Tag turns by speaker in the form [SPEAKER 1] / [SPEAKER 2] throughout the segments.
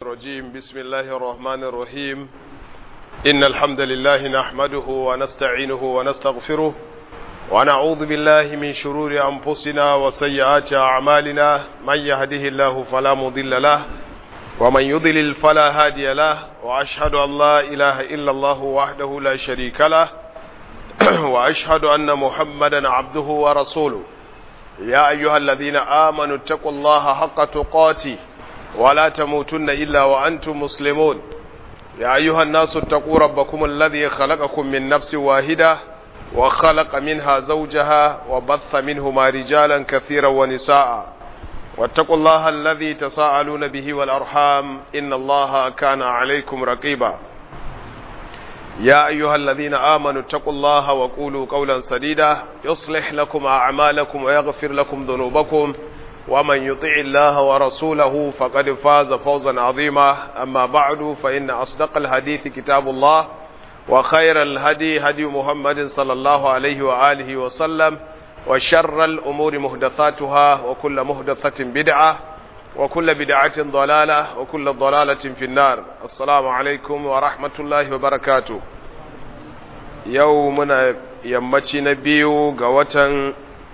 [SPEAKER 1] الرجيم بسم الله الرحمن الرحيم إن الحمد لله نحمده ونستعينه ونستغفره ونعوذ بالله من شرور أنفسنا وسيئات أعمالنا من يهده الله فلا مضل له ومن يضلل فلا هادي له وأشهد أن لا إله إلا الله وحده لا شريك له وأشهد أن محمدا عبده ورسوله يا أيها الذين آمنوا اتقوا الله حق تقاته ولا تموتن إلا وأنتم مسلمون يا أيها الناس اتقوا ربكم الذي خلقكم من نفس واحدة وخلق منها زوجها وبث منهما رجالا كثيرا ونساء واتقوا الله الذي تساءلون به والأرحام إن الله كان عليكم رقيبا يا أيها الذين آمنوا اتقوا الله وقولوا قولا سديدا يصلح لكم أعمالكم ويغفر لكم ذنوبكم ومن يطع الله ورسوله فقد فاز فوزا عظيما أما بعد فإن أصدق الحديث كتاب الله وخير الهدي هدي محمد صلى الله عليه وآله وسلم وشر الأمور مهدثاتها وكل مهدثة بدعة وكل بدعة ضلالة وكل ضلالة في النار السلام عليكم ورحمة الله وبركاته يومنا يمتي نبيو قوة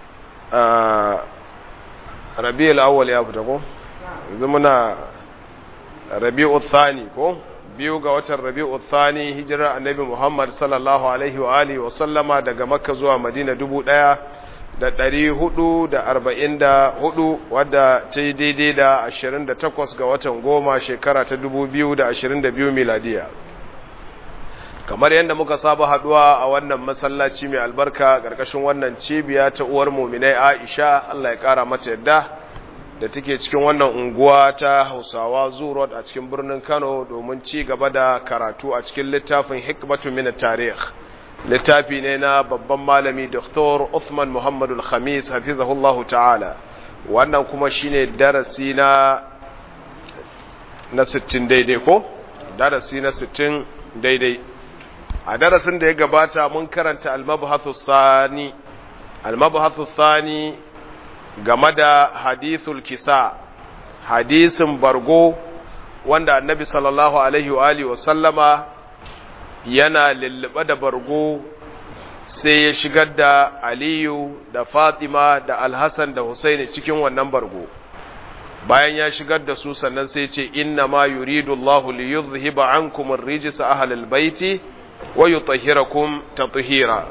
[SPEAKER 1] ربيع الأول يا أبو زمنا ربيع الثاني كو biyu ga watan rabi'u thani hijirar annabi Muhammad sallallahu alaihi wa alihi wa sallama daga Makka zuwa Madina dubu ɗaya da ɗari hudu da arba'in da hudu wadda ta yi daidai da ashirin da takwas ga watan goma shekara ta dubu biyu da ashirin da biyu miladiya kamar yadda muka saba haduwa a wannan masallaci mai albarka ƙarƙashin wannan cibiya ta uwar muminai aisha allah ya ƙara mata yadda da take cikin wannan unguwa ta hausawa zurot a cikin birnin kano domin ci gaba da karatu a cikin littafin hikmatu min tarikh littafi ne na babban malami Dr. Uthman Muhammadul Khamis hafizahullahu ta'ala wannan kuma shine darasi na na 60 daidai ko darasi na 60 daidai a darasin da ya gabata mun karanta al-mabhathu sani al-mabhathu sani game da hadithul kisa hadisin bargo wanda annabi sallallahu alaihi wa alihi wa sallama yana lullube da bargo sai ya shigar da aliyu da fatima da alhassan da husaini cikin wannan bargo bayan ya shigar da su sannan sai ce inna ma yuridu Allahu li yuzhiba ankum ar-rijsa ahlal baiti wa yutahhirakum tatheera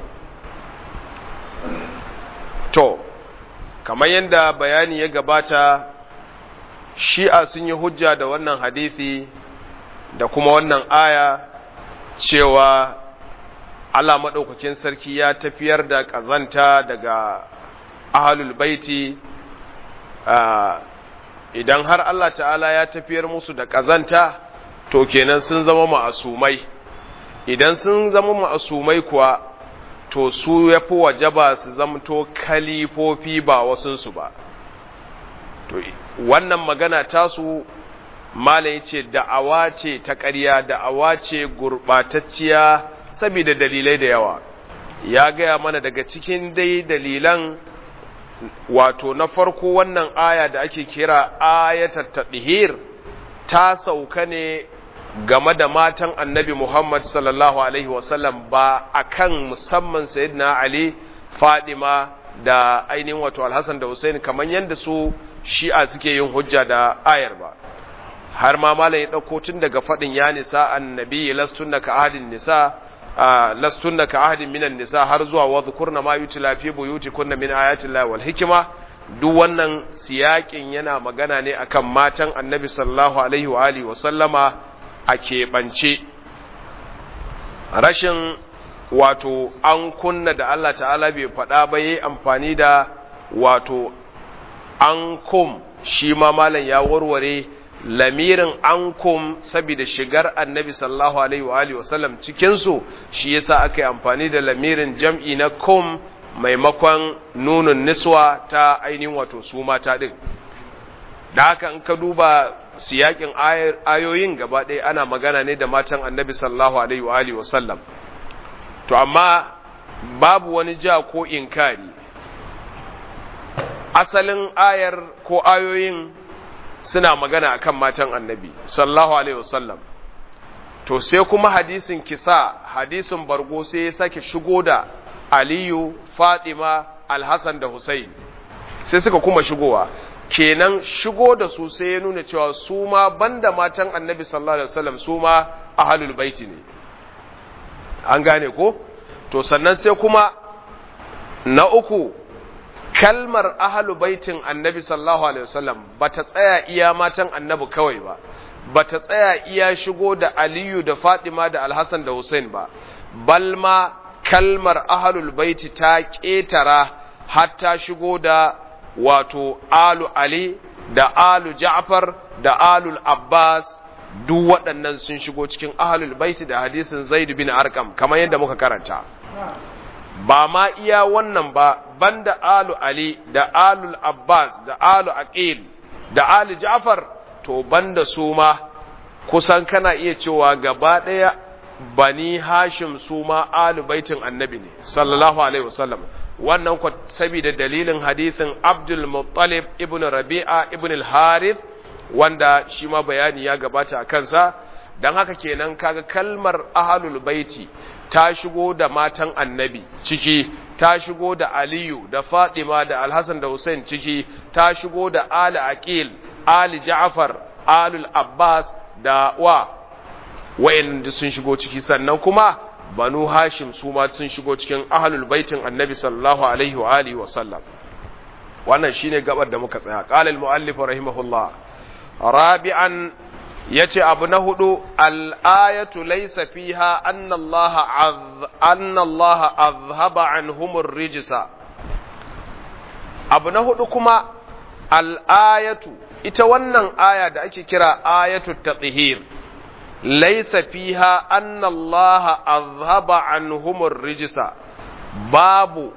[SPEAKER 1] to kamar yadda bayani ya gabata shi'a sun yi hujja da wannan hadisi da kuma wannan aya cewa Allah maɗaukakin sarki ya tafiyar da ƙazanta daga ahalul baiti idan har Allah ta'ala ya tafiyar musu da ƙazanta to kenan sun zama ma'asumai idan sun zama ma'asumai kuwa to su ya fi wajaba su zamto kalifofi ba wasunsu ba to wannan magana tasu malai ce da'awa ce ta ƙarya da'awa ce gurɓatacciya saboda dalilai da yawa ya gaya mana daga cikin dai dalilan wato na farko wannan aya da ake kira ayatat tadhir ta sauka ne game da matan annabi Muhammad sallallahu alaihi wasallam ba akan musamman sayyidina Ali Fadima da ainihin wato Alhassan da Hussein kamar yadda su shi'a suke yin hujja da ayar ba har ma malam ya ɗauko tun daga faɗin ya nisa annabi lastunna ka ahadin nisa lastunna ka ahadin minan nisa har zuwa wa dhukurna ma yutla fi buyutikunna min ayati llahi wal hikma duk wannan siyakin yana magana ne akan matan annabi sallallahu alaihi wa alihi wa sallama a keɓance rashin wato an kunna da Allah ta'ala bai faɗa ba yi amfani da wato an kum shi ma malam ya warware lamirin ankum saboda shigar annabi sallallahu alaihi wa alihi wasallam cikin su shi yasa aka yi amfani da lamirin jam'i na kum maimakon nunun niswa ta ainihin wato su mata din da haka in ka duba siyakin ayoyin gaba ɗaya ana magana ne da matan annabi sallallahu alaihi wa alihi wasallam to amma babu wani ja ko inkari asalin ayar ko ayoyin suna magana akan matan annabi sallallahu alaihi wasallam to sai kuma hadisin kisa hadisin bargo sai ya sake shigo da aliyu fatima alhassan da hussein sai suka kuma shigowa kenan shigo da su sai ya nuna cewa su ma banda matan annabi sallallahu alaihi wasallam su ma ahlul baiti ne an gane ko to sannan sai kuma na uku kalmar ahalu baitin annabi sallallahu alaihi wasallam bata tsaya iya matan annabi kawai ba bata tsaya iya shigo da aliyu da fatima da alhassan da hussein ba balma kalmar ahalul baiti ta ƙetara hatta shigo da wato alu ali da alu ja'far da alul abbas duk waɗannan sun shigo cikin ahalul baiti da hadisin zaid bin arkam kamar yadda muka karanta ba ma iya wannan ba banda alu ali da alul abbas da alu aqil da ali ja'far to banda su ma kusan kana iya cewa gaba ɗaya bani hashim su ma alu baitin annabi ne sallallahu alaihi wasallam wannan ku saboda dalilin hadisin abdul muttalib ibn rabi'a ibn al-harith wanda shi ma bayani ya gabata a kansa don haka kenan kaga kalmar ahalul baiti ta shigo da matan annabi ciki ta shigo da aliyu da fatima da alhassan da hussein ciki ta shigo da ali aqil ali ja'far alul abbas da wa wa'anda sun shigo ciki sannan kuma banu hashim su ma sun shigo cikin ahalul baitin annabi sallallahu alaihi wa alihi wa sallam wannan shine gabar da muka tsaya qala al muallif rahimahullah rabi'an yace abu na hudu al-ayatu laysa fiha anna Allah anna Allah azhaba anhum ar-rijsa abu na hudu kuma al-ayatu ita wannan aya da ake kira ayatu tathhir laysa fiha anna Allah azhaba anhum ar-rijsa babu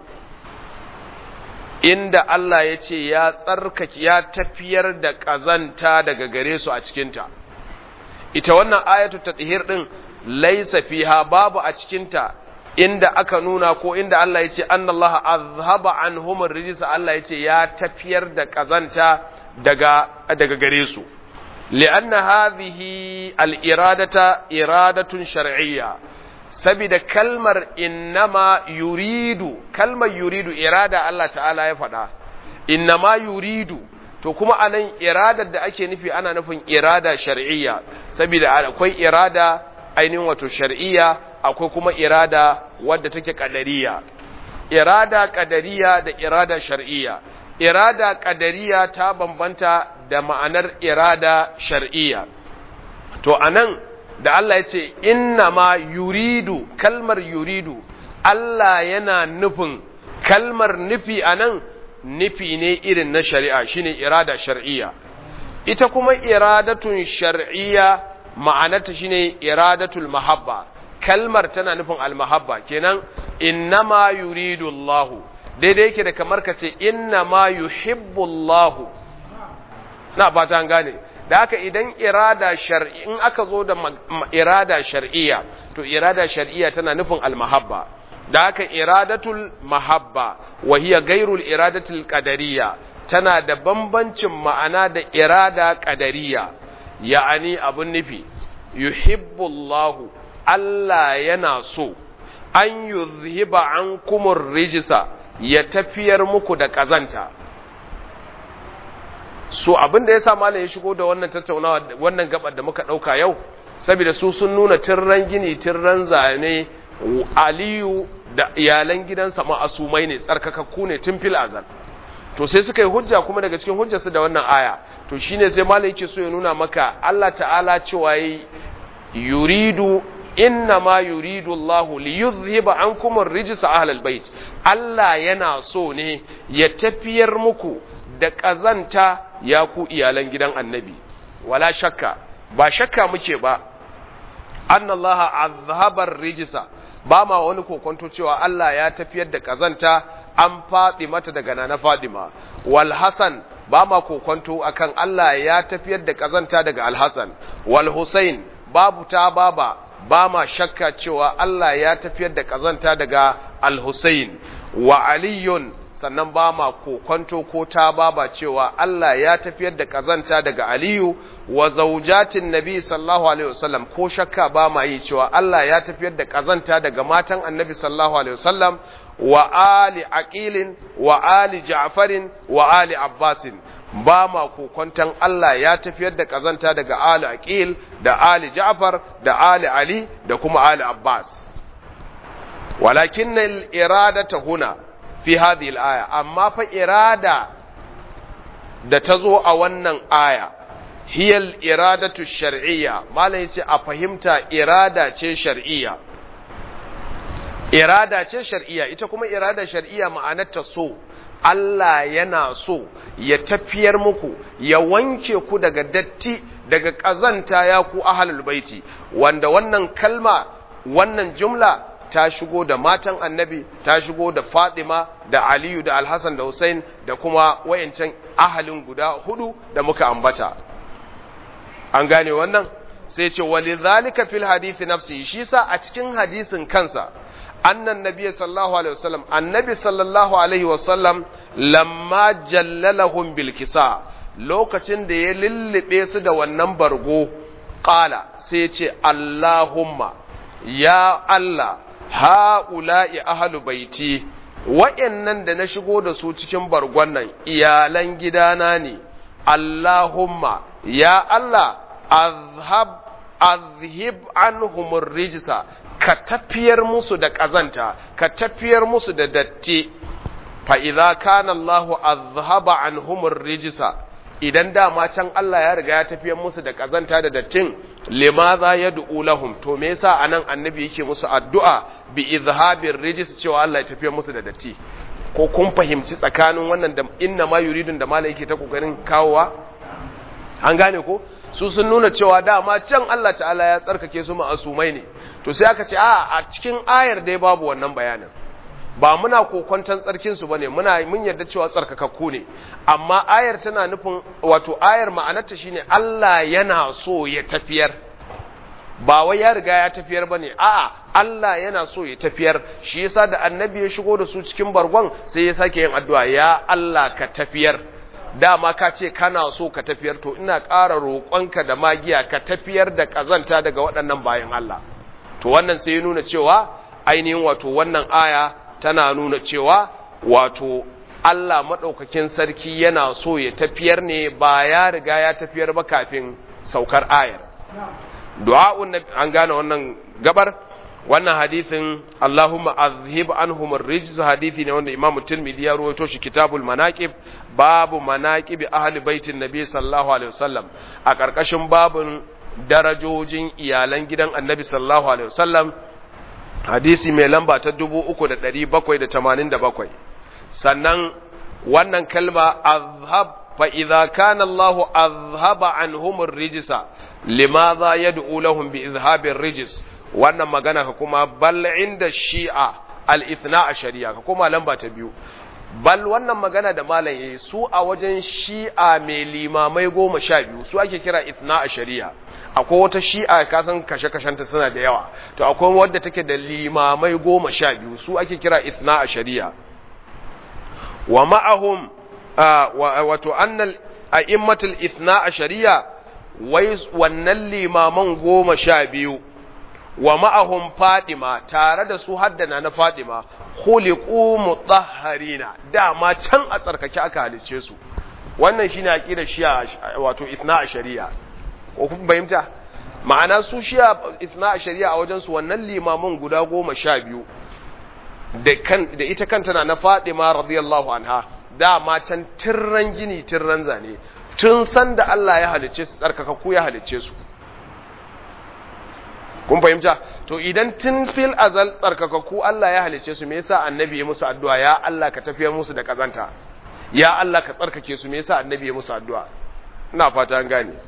[SPEAKER 1] inda Allah ya ce ya tsarkake ya tafiyar da ƙazanta daga gare su a cikinta ita wannan ayatu tathhir din laysa fiha babu a cikinta inda aka nuna ko inda Allah ya ce annallaha azhaba anhum ar-rijs Allah ya ce ya tafiyar da ƙazanta daga daga gare su li'anna hadhihi al-iradata iradatun shar'iyya sabida kalmar innama yuridu kalmar yuridu irada Allah ta'ala ya faɗa innama yuridu to kuma anan iradar da ake nufi ana nufin irada shar'iyya sabida akwai irada ainihin wato shar'iyya akwai kuma irada wadda take kadariya irada kadariya da irada shar'iyya irada kadariya ta bambanta da ma'anar irada shar'iyya to anan da Allah ya ce inna ma yuridu kalmar yuridu Allah yana nufin kalmar nufi a nan nufi ne irin na shari'a shine irada shar'iyya ita kuma iradatun shar'iyya ma'anarta shine iradatul mahabba kalmar tana nufin almahabba kenan inna ma yuridu Allah daidai yake da kamar ka ce inna ma yuhibbu Allah na fata an gane da haka idan irada shar'i in aka zo da irada shar'iyya to irada shar'iyya tana nufin almahabba da haka iradatul mahabba wa hiya gairul iradatul qadariyya tana da bambancin ma'ana da irada qadariyya ya'ani abun nufi yuhibbullahu Allah yana so an yuzhiba ankumur rijsa ya tafiyar muku da kazanta so abin da ya sa malam ya shigo da wannan tattaunawa wannan gabar da muka dauka yau saboda su sun nuna tirran gini tirran zane aliyu da iyalan gidansa ma'asumai ne tsarkakakku ne tun fil azal to sai suka yi hujja kuma daga cikin hujjarsu da wannan aya to shine sai malam yake so ya nuna maka Allah ta'ala cewa yuridu inna ma yuridu Allah li yuzhiba ankum ar-rijsa ahlal bait Allah yana so ne ya tafiyar muku da ƙazanta ya ku iyalan gidan annabi wala shakka ba shakka muke ba annallaha azhabar rijisa ba ma wani kokonto cewa Allah ya tafiyar da ƙazanta an faɗi mata daga nana Fadima wal Hasan ba ma kokonto akan Allah ya tafiyar da ƙazanta daga Al Hasan wal Husain babu ta baba ba ma shakka cewa Allah ya tafiyar da ƙazanta daga Al Husain wa Aliyun sannan ba ma kokonto ko ta baba cewa Allah ya tafiyar da kazanta daga Aliyu wa zaujatin Nabi sallallahu alaihi wasallam ko shakka ba ma yi cewa Allah ya tafiyar da kazanta daga matan Annabi sallallahu alaihi wasallam wa ali aqilin wa ali ja'farin wa ali abbasin ba ma kokonton Allah ya tafiyar da kazanta daga ali aqil da ali ja'far da ali ali da kuma ali abbas walakin al-iradata huna fi hadhihi al-aya amma fa irada da ta zo a wannan aya hiya al-iradatu shar'iyya malai yace a fahimta irada ce shar'iyya irada ce shar'iyya ita kuma irada shar'iyya ma'anarta so Allah yana so ya tafiyar muku ya wanke ku daga datti daga ƙazanta ya ku ahalul baiti wanda wannan kalma wannan jumla ta shigo da matan annabi ta shigo da fatima da aliyu da alhassan da hussein da kuma wayancan ahalin guda hudu da muka ambata an gane wannan sai ce walidhalika fil hadisi nafsi shi sa a cikin hadisin kansa annan nabiy sallallahu alaihi wasallam annabi sallallahu alaihi wasallam lamma jallalahum bil kisa lokacin da ya lullube su da wannan bargo qala sai ce allahumma ya allah haula'i ahlu baiti wa'annan da na shigo da su cikin bargon nan iyalan gidana ne allahumma ya allah azhab azhib anhum rijsa ka tafiyar musu da ƙazanta, ka tafiyar musu da datti, fa'iza kana Allahu azhaba an humur rijisa, idan dama can Allah ya riga ya tafiyar musu da ƙazanta da dattin, limaza ya du'u lahum, to me yasa anan annabi yake musu addu'a bi izhabin rijis cewa Allah ya tafiyar musu da datti. Ko kun fahimci tsakanin wannan da inna ma yuridun da mala yake ta kokarin kawowa? An gane ko? su sun nuna cewa dama can Allah ta'ala ya tsarkake su ma'asumai ne to sai aka ce a a cikin ayar dai babu wannan bayanin ba muna kokwantan tsarkin su bane muna mun yarda cewa tsarkakakku ne amma ayar tana nufin wato ayar ma'anarta shine Allah yana so ya tafiyar ba wai ya riga ya tafiyar bane a'a Allah yana so ya tafiyar shi yasa da annabi ya shigo da su cikin bargon sai ya sake yin addu'a ya Allah ka tafiyar dama ka ce kana so ka tafiyar to ina ƙara roƙonka da magiya ka tafiyar da ƙazanta daga waɗannan bayan Allah to wannan sai ya nuna cewa ainihin wato wannan aya tana nuna cewa wato Allah maɗaukakin sarki yana so ya tafiyar ne ba ya riga ya tafiyar ba kafin saukar ayar du'a'un an gane wannan gabar wannan hadithin Allahumma azhib anhum ar-rijz hadithi ne wanda Imam Tirmidhi ya rawaito shi Kitabul Manaqib babu manaqib ahli baitin Nabi sallallahu alaihi wasallam a karkashin babun darajojin iyalan gidan Annabi sallallahu alaihi wasallam hadisi mai lamba ta 3787 sannan wannan kalma azhab fa idza kana Allahu azhaba anhum ar-rijsa limadha yad'u lahum bi izhabi ar-rijs wannan magana ka kuma bal inda shi'a al-ithna a shari'a ka kuma lamba ta biyu bal wannan magana da malam yayi su a wajen shi'a mai limamai goma sha biyu su ake kira ithna a shari'a akwai wata shi'a ka san kashe-kashenta suna da yawa to akwai wadda take da limamai goma sha biyu su ake kira ithna a shari'a wa ma'ahum wato annal a'immatul ithna a shari'a wai wannan limaman goma sha biyu wa ma'ahum fadima tare da su haddana na fadima khuliqu mutahharina dama can a tsarkake aka halice su wannan shine aqidar shi'a wato ithna a shari'a ko kun fahimta ma'ana su shi'a ithna a shari'a a wajen su wannan limaman guda goma sha biyu da kan da ita kanta na na fadima radiyallahu anha dama can tirran gini tirran zane tun san da Allah ya halice su tsarkakakku ya halice su kun fahimta to idan tun fil azal tsarkakakku Allah ya halice su me yasa annabi ya musu addu'a ya Allah ka tafiyar musu da kazanta ya Allah ka tsarkake su me yasa annabi ya musu addu'a ina fata an gane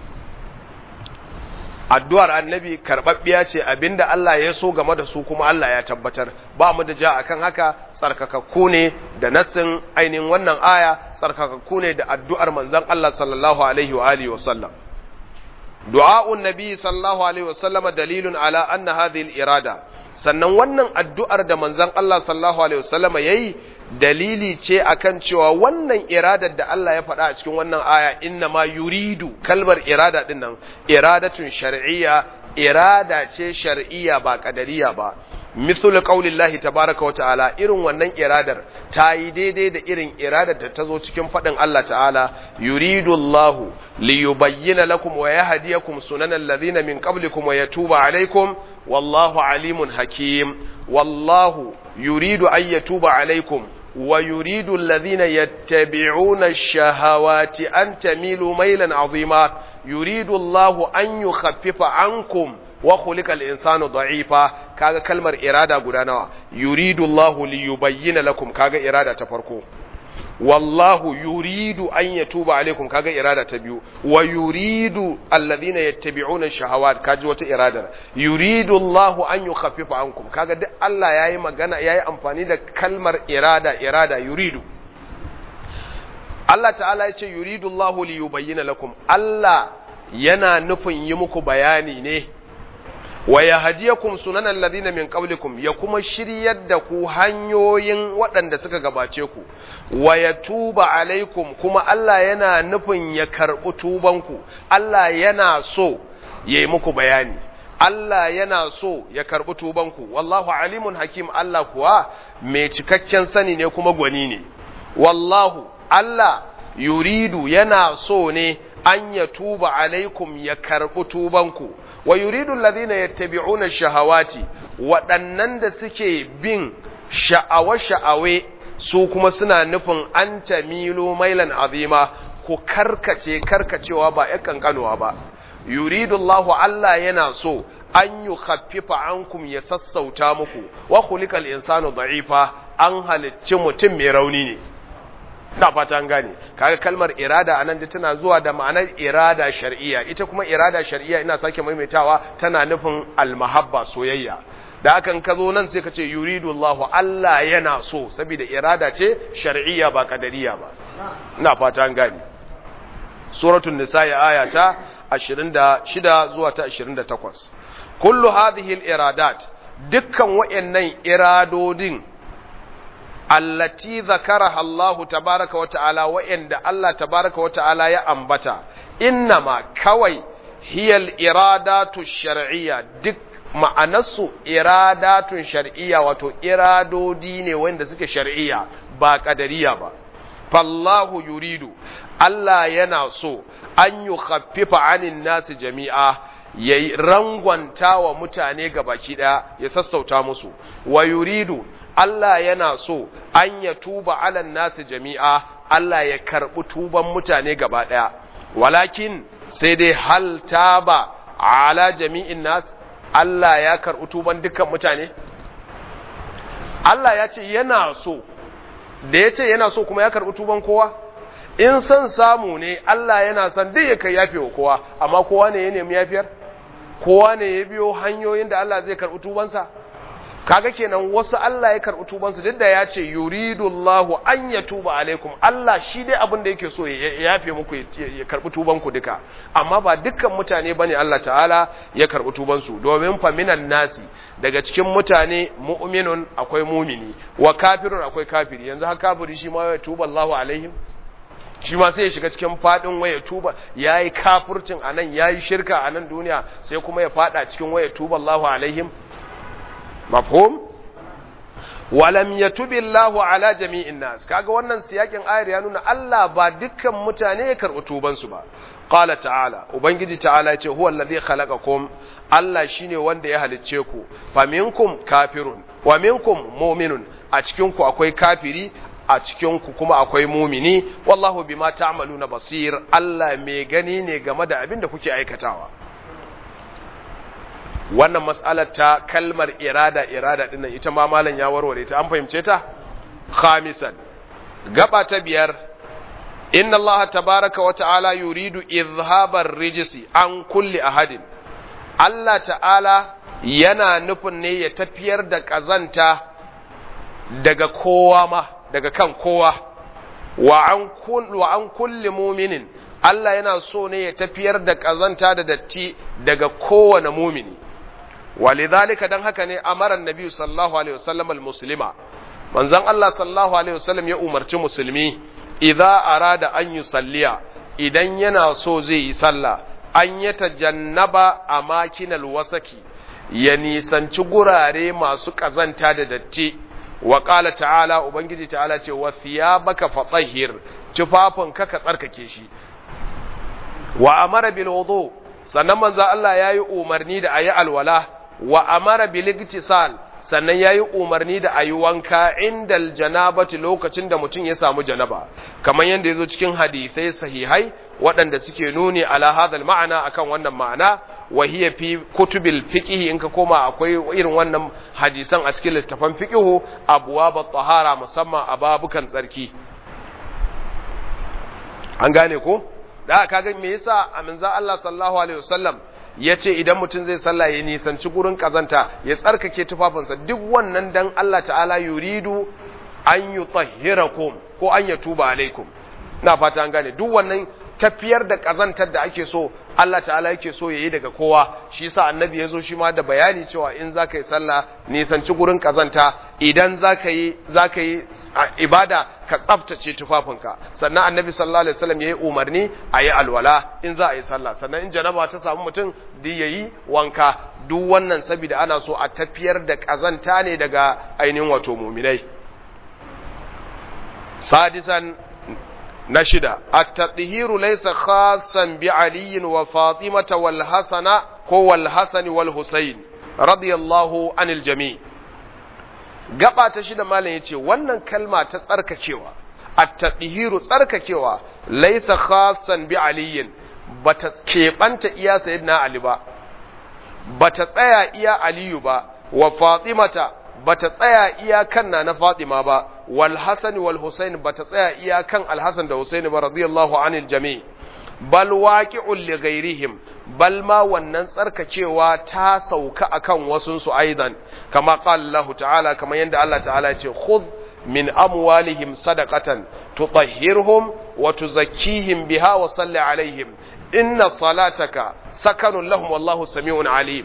[SPEAKER 1] addu'ar annabi karbabbiya ce abinda Allah ya so game da su kuma Allah ya tabbatar ba mu da ja akan haka tsarkakakku ne da nassin ainihin wannan aya tsarkakakku ne da addu'ar manzon Allah sallallahu alaihi wa alihi wa sallam du'a'un nabi sallallahu alaihi wa sallam dalilun ala anna hadhihi al-irada sannan wannan addu'ar da manzon Allah sallallahu alaihi wa sallam yayi dalili ce akan cewa wannan iradar da Allah ya faɗa a cikin wannan aya inna ma yuridu kalmar irada din nan iradatun shar'iyya irada ce shar'iyya ba kadariya ba mithul qaulillahi tabaaraka wa ta'ala irin wannan iradar ta yi daidai da irin iradar da ta zo cikin faɗin Allah ta'ala yuridu Allahu li yubayyana lakum wa yahdiyakum sunanal ladhina min qablikum wa yatuba alaykum wallahu alimun hakim wallahu yuridu an yatuba alaykum wa yuridu alladhina yattabi'una ash-shahawati an tamilu maylan 'azima yuridu Allahu an yukhaffifa ankum wa khuliqa al-insanu da'ifa kaga kalmar irada guda nawa yuridu Allahu li yubayyana lakum kaga irada ta farko wallahu yuridu an yatuba alaikum kaga irada ta biyu wa yuridu alladhina yattabi'una shahawat kaji wata iradar yuridu Allahu an yukhaffifa ankum kaga duk Allah yayi magana yayi amfani da kalmar irada irada yuridu Allah ta'ala ya ce yuridu Allahu li yubayyana lakum Allah yana nufin yi muku bayani ne wa yahdiyakum sunanan ladina min qablikum ya kuma shiryar da ku hanyoyin waɗanda suka gabace ku wa yatuba alaikum kuma Allah yana nufin ya karɓi tubanku Allah yana so yayi muku bayani Allah yana so ya karɓi tubanku wallahu alimun hakim Allah kuwa mai cikakken sani ne kuma gwani ne wallahu Allah yuridu yana so ne an ya tuba alaikum ya karɓi tubanku wa yuridu alladhina yattabi'una shahawati waɗannan da suke bin sha'awa-sha'awe su kuma suna nufin an tamilu mailan azima ku karkace karkacewa ba ya kankanuwa ba yuridu Allahu Allah yana so an yi khaffifa ankum ya sassauta muku wa khuliqal insanu da'ifa an halicci mutum mai rauni ne na fata an gane kaga kalmar irada anan da tana zuwa da ma'anar irada shar'iyya ita kuma irada shar'iyya ina sake maimaitawa tana nufin almahabba soyayya da hakan ka zo nan sai ka ce yuridu Allahu Allah yana so saboda irada ce shar'iyya ba kadariya ba ina fata an gane suratul nisa aya ta 26 zuwa ta 28 kullu hadhihi al-iradat dukkan wayannan iradodin allati zakaraha Allahu tabaraka wa ta'ala wa'anda Allah tabaraka wa ta'ala ya ambata innama kawai hiyal iradatu shar'iyya duk ma'anarsu iradatun shar'iyya wato iradodi ne wanda suke shar'iyya ba kadariya ba fallahu yuridu Allah yana so an yi khaffifa anin nasu jami'a ya rangwanta wa mutane gabaki ɗaya ya sassauta musu wa yuridu Allah yana so an ya tuba alan nasu jami'a Allah ya karɓi tuban mutane gaba ɗaya walakin sai dai hal taba ala jami'in nas Allah ya karɓi tuban dukkan mutane Allah ya ce yana so da ya ce yana so kuma ya karɓi tuban kowa in son samu ne Allah yana son duk ya kai yafe wa kowa amma kowa ne ya nemi yafiyar kowa ne ya biyo hanyoyin da Allah zai karɓi tubansa kaga kenan wasu Allah ya karɓi tubansu duk da ya ce yuridullahu an ya tuba alaikum Allah shi dai abin da yake so ya yafe muku ya karɓi tubanku duka amma ba dukkan mutane bane Allah ta'ala ya karɓi tubansu domin fa minan nasi daga cikin mutane mu'minun akwai mumini wa kafirun akwai kafiri yanzu haka kafiri shi ma ya tuba Allahu alaihim shi ma sai ya shiga cikin fadin waya tuba yayi kafircin anan yayi shirka a nan duniya sai kuma ya fada cikin waya tuba Allahu alaihim mafhum walam yatubi Allahu ala jami'in nas kaga wannan siyakin ayar ya nuna Allah ba dukkan mutane ya karɓi tuban su ba qala ta'ala ubangiji ta'ala yace huwa allazi khalaqakum Allah shine wanda ya halicce ku faminkum kafirun wa minkum mu'minun a cikin ku akwai kafiri a cikin ku kuma akwai mumini wallahu bima ta'maluna basir Allah mai gani ne game da abin da kuke aikatawa wannan mas'alar ta kalmar irada irada dinnan ita ma malam ya warware ta an fahimce ta khamisan gaba ta biyar inna allaha tabaraka wa ta'ala yuridu izhabar rijisi an kulli ahadin Allah ta'ala yana nufin ne ya tafiyar da kazanta daga kowa ma daga kan kowa wa an kun wa an kulli mu'minin Allah yana so ne ya tafiyar da kazanta da datti daga kowane mumini walidhalika dan haka ne amara annabi sallallahu alaihi wasallam almuslima manzon Allah sallallahu alaihi wasallam ya umarci musulmi idza arada an yusalliya idan yana so zai yi sallah an ya tajannaba a makinal wasaki ya nisanci gurare masu kazanta da datti wa qala ta'ala ubangiji ta'ala ce wa thiyabaka fatahhir tufafinka ka tsarkake shi wa amara bil wudu sannan manzo Allah yayi umarni da ayi alwala wa amara bil igtisal sannan yayi umarni da ayi wanka indal janabati lokacin da mutum ya samu janaba kamar yanda yazo cikin hadisai sahihai waɗanda suke nuni ala hadal ma'ana akan wannan ma'ana wa hiya fi kutubil fiqh in ka koma akwai irin wannan hadisan a cikin littafan fiqh abwab tahara musamman a babukan tsarki an gane ko da kaga me yasa aminza Allah sallallahu alaihi wasallam yace idan mutum zai sallah ya nisanci gurin kazanta ya tsarkake tufafinsa duk wannan dan Allah ta'ala yuridu an yutahhirakum ko an yatuba alaikum na fata an gane duk wannan tafiyar da kazantar da ake so Allah ta'ala yake so yayi daga kowa shi yasa annabi ya zo shi ma da bayani cewa in zaka yi sallah nisanci gurin kazanta idan zaka yi zaka yi ibada ka tsaftace tufafinka sannan annabi sallallahu alaihi wasallam yayi umarni a yi alwala in za a yi sallah sannan in janaba ta samu mutum da yayi wanka duk wannan saboda ana so a tafiyar da kazanta ne daga ainihin wato muminai sadisan na shida at-tadhihiru laysa khassan bi Ali wa Fatima wal Hasana ko wal Hasan wal Husayn radiyallahu anil jami' gaba ta shida malam yace wannan kalma ta tsarkakewa at-tadhihiru tsarkakewa laysa khassan bi Ali bata keɓanta iya sayyidina Ali ba bata tsaya iya Aliyu ba wa Fatimata bata tsaya iyakan na na Fatima ba wal Hasan wal Husain bata tsaya iyakan Al Hasan da Husain ba radiyallahu anil jami bal waqi'un li ghairihim bal ma wannan tsarkakewa ta sauka akan wasun su aidan kama qala Allah ta'ala kama yanda Allah ta'ala ce khudh min amwalihim sadaqatan tutahhirhum wa tuzakkihim biha wa salli alaihim inna salataka sakanun lahum wallahu sami'un alim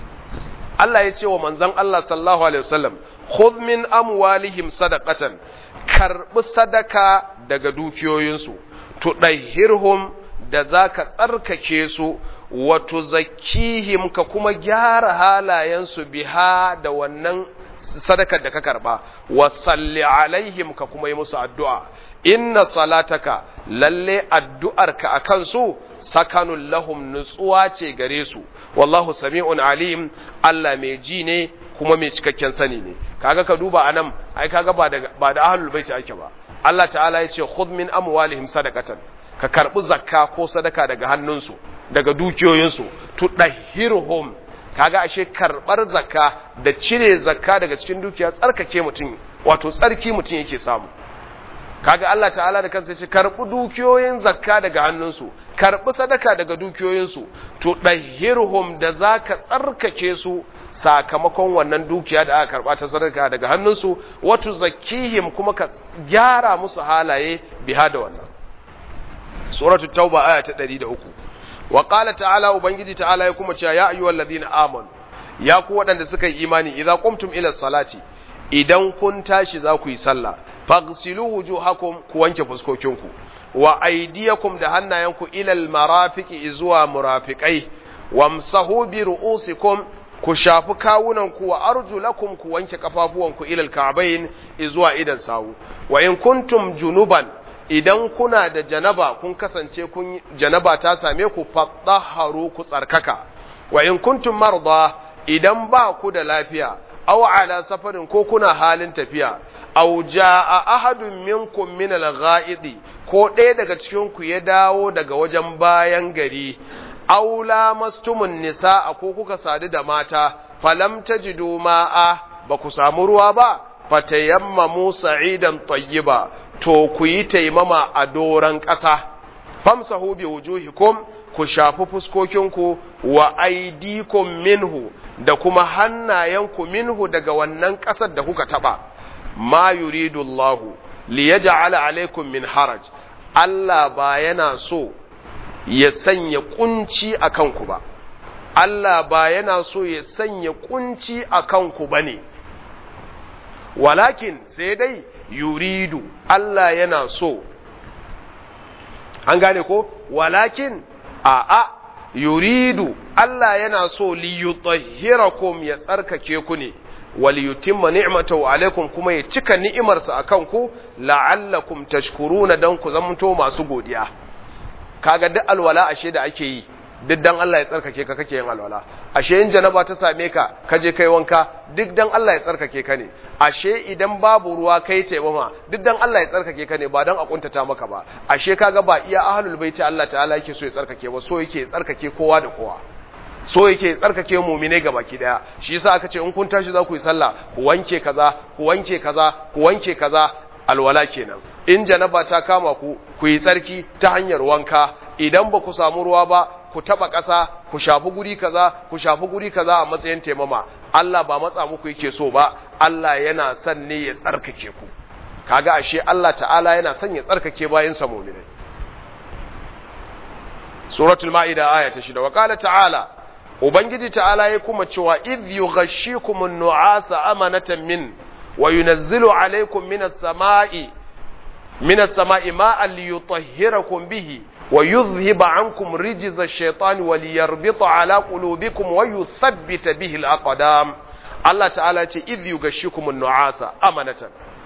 [SPEAKER 1] Allah ya ce wa manzon Allah sallallahu alaihi wasallam khudh min amwalihim sadaqatan karbi sadaka daga dukiyoyinsu tudahhirhum da zaka tsarkake su wa tuzakkihim ka kuma gyara halayensu biha da wannan sadakar da ka karba wa salli alaihim ka kuma yi musu addu'a inna salataka lalle addu'arka akan su sakanun lahum nutsuwa ce gare su wallahu sami'un alim Allah mai ji ne kuma mai cikakken sani ne kaga ka duba anan ai kaga ba da ba da ahlul baiti ake ba Allah ta'ala ya ce khudh min amwalihim sadaqatan ka karbi zakka ko sadaka daga hannunsu daga dukiyoyinsu tudahhirhum kaga ashe karbar zakka da cire zakka daga cikin dukiya tsarkake mutum wato tsarki mutum yake samu kaga Allah ta'ala da kansa ce karbi dukiyoyin zakka daga hannunsu karbi sadaka daga dukiyoyinsu to dahirhum da zaka tsarkake su sakamakon wannan dukiya da aka karba ta sadaka daga hannunsu wato zakihim kuma ka gyara musu halaye biha da wannan suratu tauba aya ta 103 wa qala ta'ala ubangiji ta'ala ya kuma cewa ya ayyuhal ladina amanu ya ku waɗanda suka yi imani idza qumtum ila salati idan kun tashi za ku yi sallah faghsilu wujuhakum ku wanke fuskokinku wa aydiyakum da hannayenku ila almarafiqi zuwa murafiqai wamsahu bi ru'usikum ku shafi kawunanku wa arjulakum ku wanke kafafuwanku ila alka'bayn zuwa idan sawu wa in kuntum junuban idan kuna da janaba kun kasance kun janaba ta same ku fatahharu ku tsarkaka wa in kuntum marda idan ba ku da lafiya aw ala safarin ko kuna halin tafiya aw jaa ahadun minkum min al-gha'idi ko ɗaya daga cikin ku ya dawo daga wajen bayan gari aw lamastumun nisaa ko kuka sadu da mata falam tajidu ma'a ba ku samu ruwa ba fatayammamu sa'idan tayyiba to ku yi taimama a doran ƙasa famsahu bi wujuhikum ku shafi fuskokinku wa aidikum minhu da kuma hannayenku minhu daga wannan ƙasar da kuka taɓa ma yuridu Allahu li yaj'ala alaikum min haraj Allah ba yana so ya sanya kunci a kanku ba Allah ba yana so ya sanya kunci a kanku ba ne walakin sai dai yuridu Allah yana so an gane ko walakin a a yuridu Allah yana so li yutahhirakum ya tsarkake ku ne wal yutimma ni'matahu alaikum kuma ya cika ni'imarsa akan ku la'allakum tashkuruna dan ku zamanto masu godiya kaga duk alwala ashe da ake yi duk dan Allah ya tsarkake ka kake yin alwala ashe in janaba ta same ka ka je kai wanka duk dan Allah ya tsarkake ka ne ashe idan babu ruwa kai taimama duk dan Allah ya tsarkake ka ne ba dan a kuntata maka ba ashe kaga ba iya ahlul baiti Allah ta'ala yake so ya tsarkake ba so yake tsarkake kowa da kowa so yake tsarkake mu'mine ga baki daya shi yasa aka ce in kun tashi za ku yi sallah ku wanke kaza ku wanke kaza ku wanke kaza alwala kenan in janaba ta kama ku ku yi tsarki ta hanyar wanka idan ba ku samu ruwa ba ku taba ƙasa ku shafi guri kaza ku shafi guri kaza a matsayin taimama Allah ba matsa muku yake so ba Allah yana son ne ya tsarkake ku kaga ashe Allah ta'ala yana son ya tsarkake bayin sa mu'minai suratul maida aya ta 6 wa qala ta'ala ubangiji ta'ala ya kuma cewa idh yughashshikum an-nu'asa amanatan min wa yunazzilu alaykum minas sama'i minas sama'i ma'an liyutahhirakum bihi ويذهب عنكم رجز الشيطان وليربط على قلوبكم ويثبت به الأقدام الله تعالى إذ يغشيكم النعاس أمنة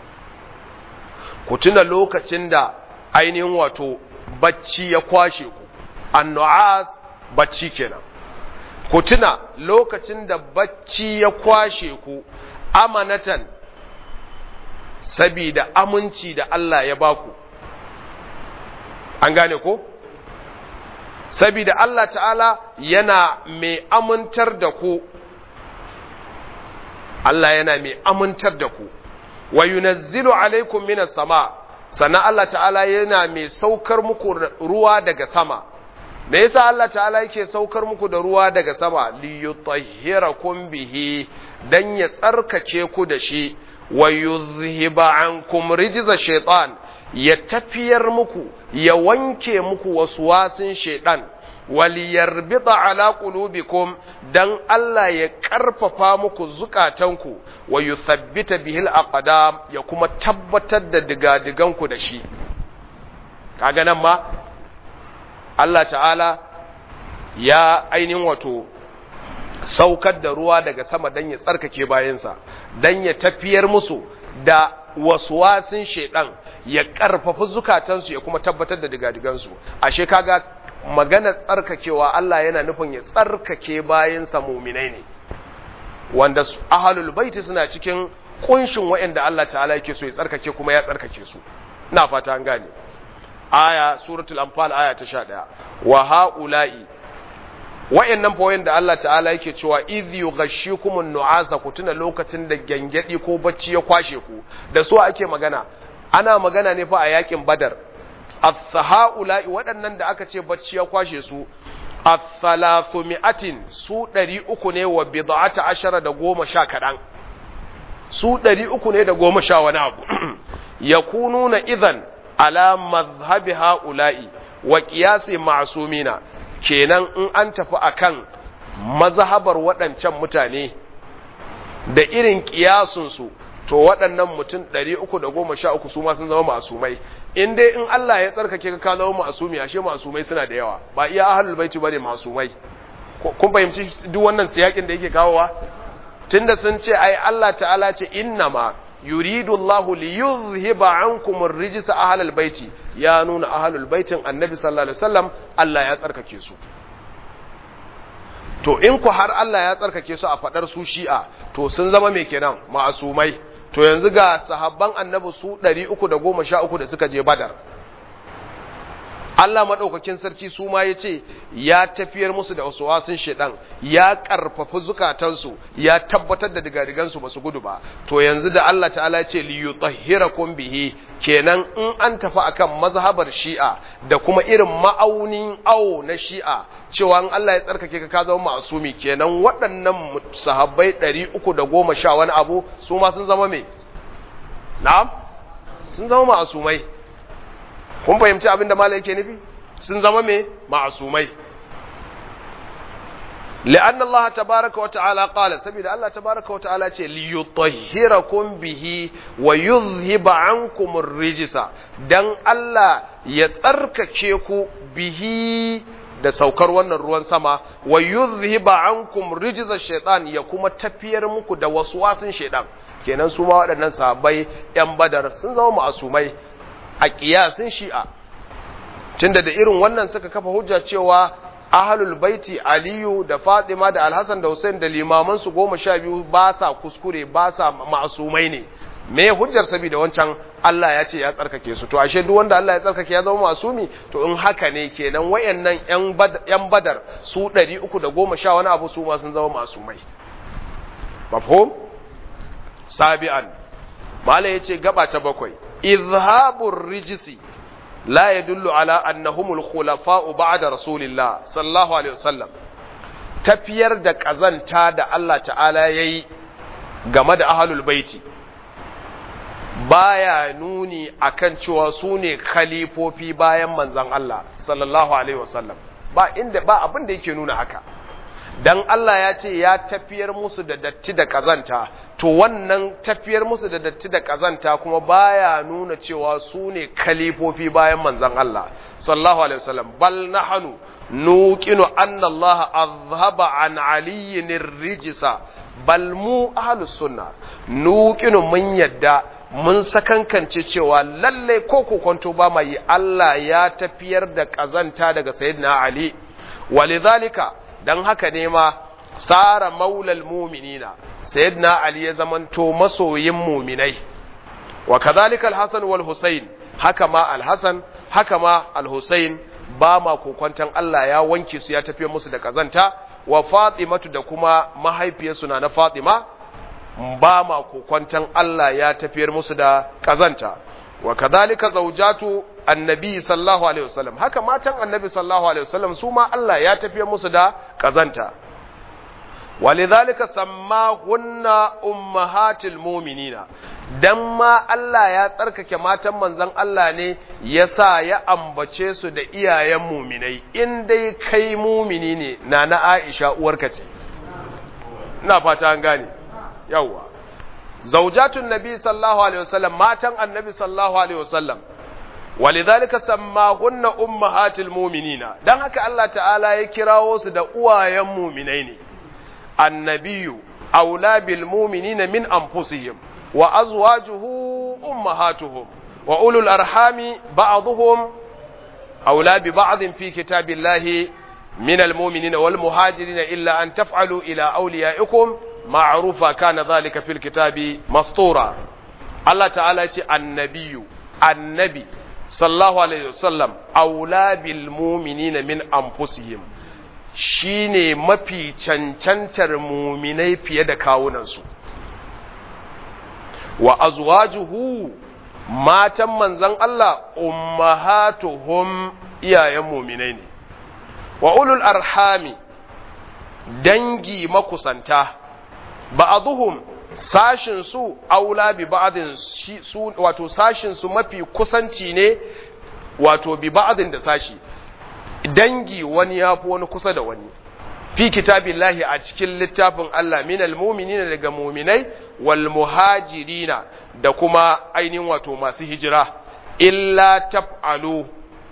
[SPEAKER 1] كتنا لوكا تندا ainihin wato bacci ya kwashe ku annu'as bacci kenan ku tuna lokacin da bacci ya kwashe ku amanatan sabida aminci da Allah ya baku an gane ko sabida Allah ta'ala yana mai amintar da ku Allah yana mai amintar da ku wa yunazzilu alaikum minas sama sannan Allah ta'ala yana mai saukar muku ruwa daga sama me yasa Allah ta'ala yake saukar muku da ruwa daga sama li yutahhirakum bihi dan ya tsarkake ku da shi wa yuzhiba ankum rijza shaitan ya tafiyar muku ya wanke muku wasu wasin shaidan waliyarbita ala qulubikum dan Allah ya karfafa muku zukatanku wa yuthabbita bihil aqdam ya kuma tabbatar da digadiganku da shi kaga nan ma Allah ta'ala ya ainihin wato saukar da ruwa daga sama dan ya tsarkake bayansa dan ya tafiyar musu da waswasin shaidan ya karfafa zukatansu ya kuma tabbatar da digadigansu ashe kaga magana tsarkakewa Allah yana nufin ya tsarkake bayansa muminai ne wanda ahlul baiti suna cikin kunshin waɗanda Allah ta'ala yake so ya tsarkake kuma ya tsarkake su ina fata an gane aya suratul anfal aya ta 11 wa haula'i wa'annan fa da Allah ta'ala yake cewa idh yughashshikumun nu'asa ku tuna lokacin da gangadi ko bacci ya kwashe ku da su ake magana ana magana ne fa a yakin badar as-haula'i waɗannan da aka ce bacci ya kwashe su as-salasu mi'atin su ɗari uku ne wa bid'ata ashara da goma sha kaɗan su ɗari uku ne da goma sha wani abu yakununa idan ala mazhabi ha'ula'i wa qiyasi ma'sumina kenan in an tafi akan mazhabar waɗancan mutane da irin ƙiyasunsu to waɗannan mutum ɗari uku da goma sha uku su ma sun zama masumai in dai in Allah ya tsarkake ka zama masumi ashe masumai suna da yawa ba iya ahlul baiti bane masumai kun fahimci duk wannan siyakin da yake kawowa tunda sun ce ai Allah ta'ala ce innama yuridu Allahu li yuzhiba ankum ar-rijsa ahlul baiti ya nuna ahlul baitin annabi sallallahu alaihi wasallam Allah ya tsarkake su to in ku har Allah ya tsarkake su a fadar su shi'a to sun zama me kenan ma'asumai to yanzu ga sahabban annabi su 313 da suka je badar Allah maɗaukakin sarki su ma ya ce ya tafiyar musu da wasu wasun shaidan ya ƙarfafi zukatansu ya tabbatar da digadigansu ba su gudu ba to yanzu da Allah ta'ala ya ce li yutahhirakum bihi kenan in an tafi akan mazhabar shi'a da kuma irin ma'aunin awo na shi'a cewa in Allah ya tsarkake ka ka zama ma'asumi kenan waɗannan sahabbai 310 wani abu su ma sun zama me na'am sun zama ma'asumai kun fahimci abin da malai yake nufi sun zama me ma'asumai لأن الله تبارك وتعالى قال سبيل الله تبارك وتعالى ليطهركم به ويذهب عنكم الرجس دان الله يترككيكو به da saukar wannan ruwan sama wa yuzhiba ankum rijza shaitan ya kuma tafiyar muku da waswasin shaitan kenan su ma waɗannan sahabbai yan badar sun zama ma'asumai a kiyasin shi'a tunda da irin wannan suka kafa hujja cewa ahlul baiti aliyu da fatima da alhassan da hussein da limaman su goma sha biyu ba sa kuskure ba sa ma'asumai ne me hujjar saboda wancan Allah ya ce ya tsarkake su to ashe duk wanda Allah ya tsarkake ya zama masumi to in haka ne kenan wayannan yan badar su 310 wani abu su ma sun zama masumai mafhum sabi'an mala yace gaba ta bakwai izhabur rijisi la yadullu ala annahumul khulafa'u ba'da rasulillah sallallahu alaihi wasallam tafiyar da kazanta da Allah ta'ala yayi game da ahlul baiti baya nuni akan cewa su ne khalifofi bayan manzan Allah sallallahu alaihi wasallam ba inda ba abin da yake nuna haka dan Allah ya ce ya tafiyar musu da datti da kazanta to wannan tafiyar musu da datti da kazanta kuma baya nuna cewa su ne khalifofi bayan manzan Allah sallallahu alaihi wasallam bal nahnu nuqinu anna Allah azhaba an aliyyin rijsa bal mu ahlus sunna nuqinu mun yadda mun sakankance cewa lalle ko kokonto ba mai yi Allah ya tafiyar da kazanta daga sayyidina Ali walidhalika dan haka ne ma sara maulal mu'minina sayyidina Ali ya zamanto masoyin mu'minai wa kadhalika al-Hasan wal Husayn haka ma al-Hasan haka ma al-Husayn ba ma kokonton Allah ya wanke su ya tafiyar musu da kazanta wa Fatimatu da kuma mahaifiyarsu na na Fatima ba ma kokwantan Allah ya tafiyar musu da kazanta wa kadhalika zawjatu annabi sallallahu alaihi wasallam haka matan annabi sallallahu alaihi wasallam su ma Allah ya tafiyar musu da kazanta walidhalika sammahunna ummahatil mu'minina dan ma Allah ya tsarkake matan manzon Allah ne yasa ya ambace su da iyayen mu'minai in dai kai mu'mini ne na na Aisha uwarka ce ina fata an gane yawwa zaujatun nabi sallallahu alaihi wasallam matan annabi sallallahu alaihi wasallam walidhalika sammahunna ummahatil mu'minina dan haka Allah ta'ala ya kirawo su da uwayen mu'minai ne annabiyu aula bil mu'minina min anfusihim wa azwajuhu ummahatuhum wa ulul arhami ba'dhum aula bi ba'dhin fi kitabillahi من المؤمنين والمهاجرين إلا أن تفعلوا إلى أوليائكم معروفا كان ذلك في الكتاب مسطورا الله تعالى يقول النبي النبي صلى الله عليه وسلم أولى بالمؤمنين من أنفسهم shine mafi cancantar muminai fiye da kawunansu wa azwajuhu matan manzan Allah ummahatuhum iyayen muminai ne wa ulul arhami dangi makusanta ba'aduhum sashin su aula bi ba'din su wato sashin su mafi kusanci ne wato bi ba'din da sashi dangi wani yafi wani kusa da wani fi kitabillahi a cikin littafin Allah minal mu'minina daga mu'minai wal muhajirina da kuma ainihin wato masu hijira illa taf'alu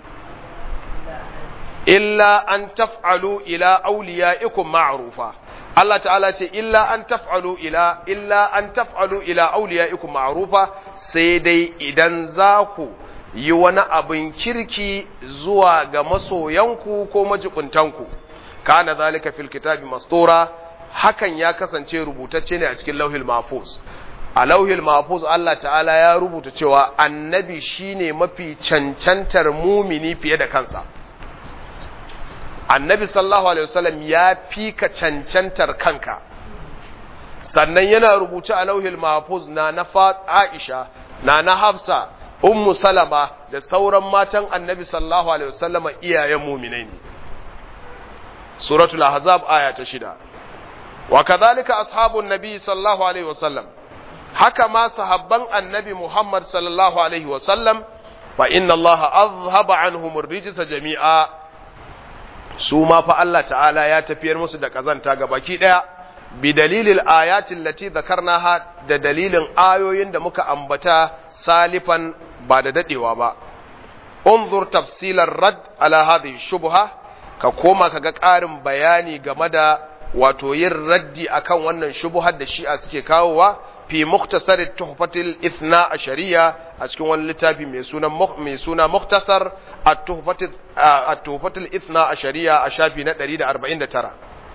[SPEAKER 1] illa an taf'alu ila awliyaikum ma'rufa Allah ta'ala ce illa an taf'alu ila illa an taf'alu ila awliyaikum ma'rufa sai dai idan za ku yi wani abin kirki zuwa ga masoyanku ko majibuntanku kana zalika fil kitabi mastura hakan ya kasance rubutacce ne a cikin lauhil mahfuz a lauhil mahfuz Allah ta'ala ya rubuta cewa annabi shine mafi cancantar mumini fiye da kansa annabi sallallahu alaihi wasallam ya fi ka cancantar kanka sannan yana rubuce a lauhil mahfuz na na Aisha na na Hafsa ummu Salama da sauran matan annabi sallallahu alaihi wasallama iyayen mu'minai ne suratul ahzab aya ta shida wa kadhalika ashabun nabi sallallahu alaihi wasallam haka ma sahabban annabi Muhammad sallallahu alaihi wasallam fa inna Allah azhaba anhum ar-rijsa jami'a su ma fa Allah ta'ala ya tafiyar musu da kazanta ga baki daya bi dalilil ayatin lati zakarnaha da dalilin ayoyin da muka ambata salifan ba da dadewa ba unzur tafsilar rad ala hadhihi shubha ka koma kaga ƙarin bayani game da wato yin raddi akan wannan shubuhar da shi'a suke kawowa fi muktasar tuhfatil ithna a shari'a a cikin wani littafi mai suna mai suna muktasar at-tuhfatil ithna a shari'a a shafi na 149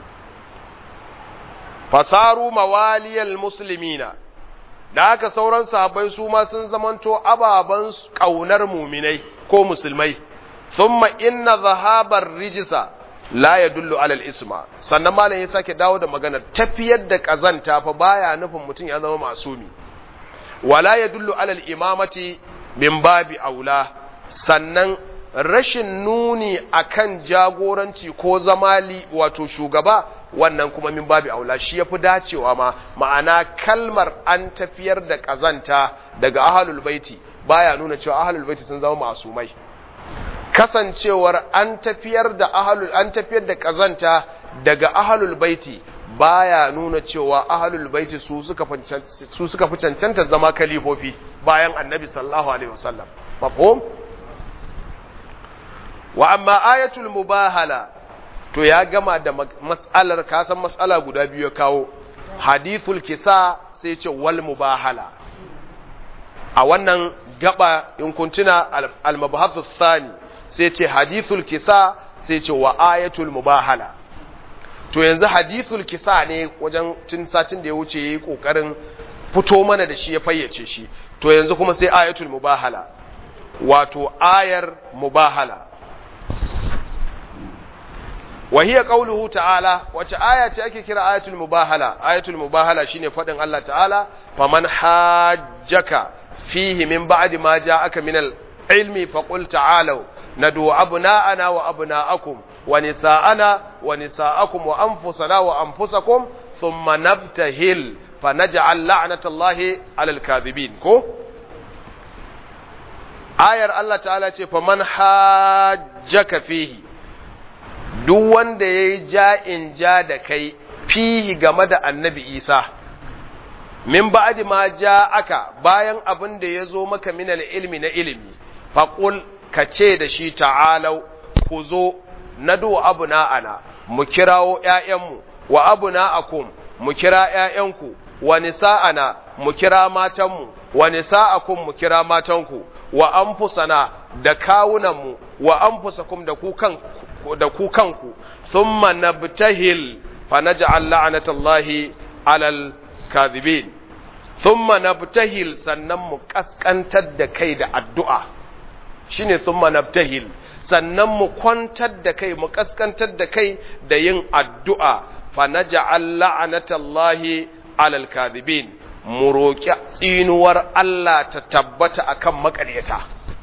[SPEAKER 1] fasaru mawaliyal muslimina da haka sauran sahabbai su ma sun zamanto ababan kaunar muminai ko musulmai thumma inna zahabar rijisa la yadullu ala al-isma sannan malam ya sake dawo da maganar tafiyar da kazanta fa baya nufin mutum ya zama masumi wala yadullu ala al-imamati min babi aula sannan rashin nuni akan jagoranci ko zamali wato shugaba wannan kuma min babi aula shi yafi dacewa ma ma'ana kalmar an tafiyar da kazanta daga ahlul baiti baya nuna cewa ahlul baiti sun zama masumai kasancewar an tafiyar da ahlul an tafiyar da kazanta daga ahlul baiti baya nuna cewa ahlul baiti su suka su suka fi cancanta zama kalifofi bayan annabi sallallahu alaihi wasallam mafhum wa amma ayatul mubahala to ya gama da mas'alar kasan mas'ala guda biyu ya kawo hadithul kisa sai ce wal mubahala a wannan gaba in kuntuna al-mabhathu thani sai ce hadithul kisa sai ce wa ayatul mubahala to yanzu hadithul kisa ne wajen tun satin da ya wuce yayi kokarin fito mana da shi ya fayyace shi to yanzu kuma sai ayatul mubahala wato ayar mubahala wa hiya qawluhu ta'ala wace aya ce ake kira ayatul mubahala ayatul mubahala shine fadin Allah ta'ala faman hajjaka fihi min ba'di ma ja'aka min al-ilmi faqul ta'alu ندعو أبناءنا وأبناءكم ونساءنا ونساءكم وأنفسنا وأنفسكم ثم نبتهل فنجعل لعنة الله على الكاذبين كو آية الله تعالى فمن حاجك فيه duk wanda ya yi ja'in ja da kai fihi game da annabi Isa, min ba'adi ma ja aka bayan abin da ya zo maka minal ilmi na ilimi, faƙul ka ce da shi ta'alau ku zo na do abu na'ana mu kirawo ‘ya'yanmu wa abu na'akum mu kira ‘ya'yanku wa nisa'ana mu kira matanmu wa nisa'akum mu kira matanku wa anfusana da kawunanmu wa anfusakum da ku kan da ku kanku thumma nabtahil fa naj'al la'natallahi 'alal kadhibin thumma nabtahil sannan mu kaskantar da kai da addu'a shine thumma nabtahil sannan mu kwantar da kai mu kaskantar da kai da yin addu'a fa naj'al la'natallahi 'alal kadhibin mu roƙi tsinuwar Allah ta tabbata akan makaryata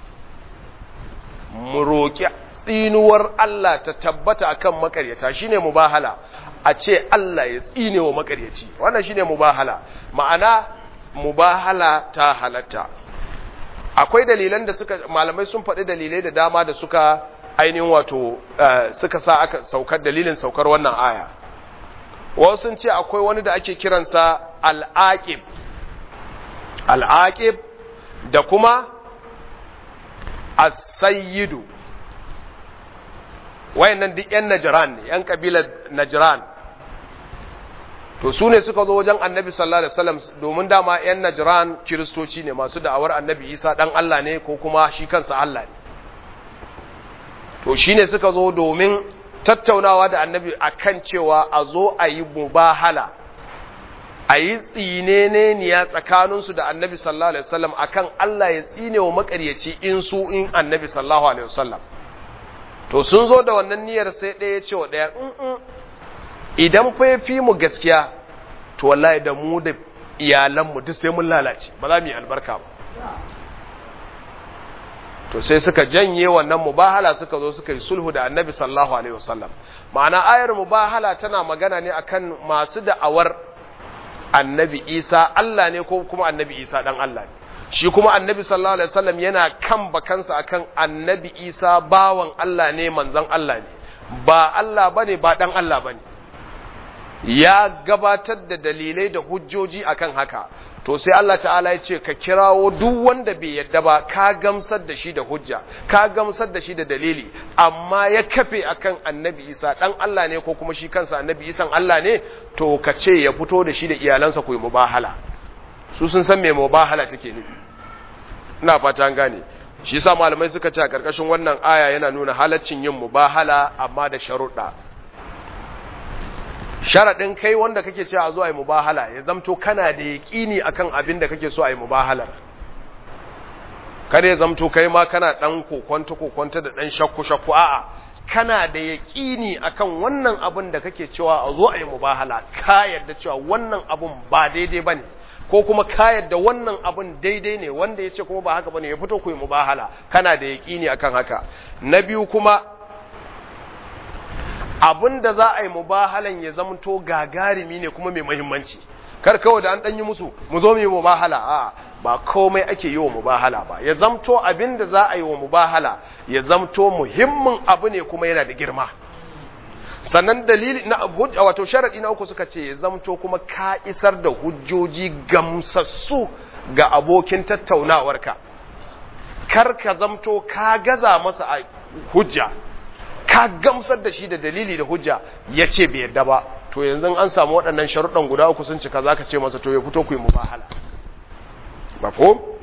[SPEAKER 1] mu roƙi tsinuwar Allah ta tabbata akan makaryata shine mubahala a ce Allah ya tsine wa makaryaci wannan shine mubahala ma'ana mubahala ta halatta akwai dalilan da suka malamai sun faɗi dalilai da dama da suka ainihin wato suka sa aka saukar dalilin saukar wannan aya wasu sun ce akwai wani da ake kiransa al'aqib al'aqib da kuma as-sayyidu wayannan duk yan najran ne yan kabilar najran to su ne suka zo wajen annabi sallallahu alaihi wasallam domin dama yan najran kiristoci ne masu da'awar annabi isa dan Allah ne ko kuma shi kansa Allah ne to shine suka zo domin tattaunawa da annabi akan cewa a zo a yi mubahala a yi tsineneniya tsakaninsu da annabi sallallahu alaihi wasallam akan Allah ya tsine wa makaryaci in su in annabi sallallahu alaihi wasallam to sun zo da wannan niyyar sai ɗaya ya ce wa ɗaya idan fa ya fi mu gaskiya to wallahi da mu da iyalanmu duk sai mun lalace ba za mu yi albarka ba to sai suka janye wannan mubahala suka zo suka yi sulhu da annabi sallallahu alaihi wasallam ma'ana ayar mubahala tana magana ne akan masu da'awar annabi isa Allah ne ko kuma annabi isa dan Allah ne shi kuma annabi sallallahu alaihi wasallam yana kan bakansa akan annabi isa bawan Allah ne manzon Allah ne ba Allah bane ba dan Allah bane ya gabatar da dalilai da hujjoji akan haka to sai Allah ta'ala ya ce ka kirawo duk wanda bai yadda ba ka gamsar da shi da hujja ka gamsar da shi da dalili amma ya kafe akan annabi isa dan Allah ne ko kuma shi kansa annabi isan Allah ne to ka ce ya fito da shi da iyalansa ku yi mubahala su sun san me mubahala take nufi ina fata an gane shi yasa malamai suka ce a karkashin wannan aya yana nuna halaccin yin mubahala amma da sharuɗa sharaɗin kai wanda kake cewa a zo a yi mubahala ya zamto kana da yaƙini akan abin da kake so a yi mubahalar kada ya zamto kai ma kana ɗan kokonta kokonta da ɗan shakku shakku a'a kana da yaƙini akan wannan abin da kake cewa a zo a yi mubahala ka yarda cewa wannan abin ba daidai ba ne ko kuma ka yarda wannan abin daidai ne wanda ya ce kuma ba haka ba ne ya fito ku yi mubahala kana da yaƙini akan haka na biyu kuma abin da za a yi mubahalan ya zamto gagarumi ne kuma mai mahimmanci kar kawai da an ɗanyi musu mu zo mu yi mubahala a ba komai ake yi wa mubahala ba ya zamto abin da za a yi wa mubahala ya zamto muhimmin abu ne kuma yana da girma sannan dalili na wato sharadi na uku suka ce ya zamto kuma ka isar da hujjoji gamsassu ga abokin tattaunawarka kar ka zamto ka gaza masa a hujja ka gamsar da shi da dalili da hujja ya ce bai yadda ba to yanzu an samu waɗannan sharuɗan guda uku sun cika za ka ce masa to ya fito ku yi mubahala mafo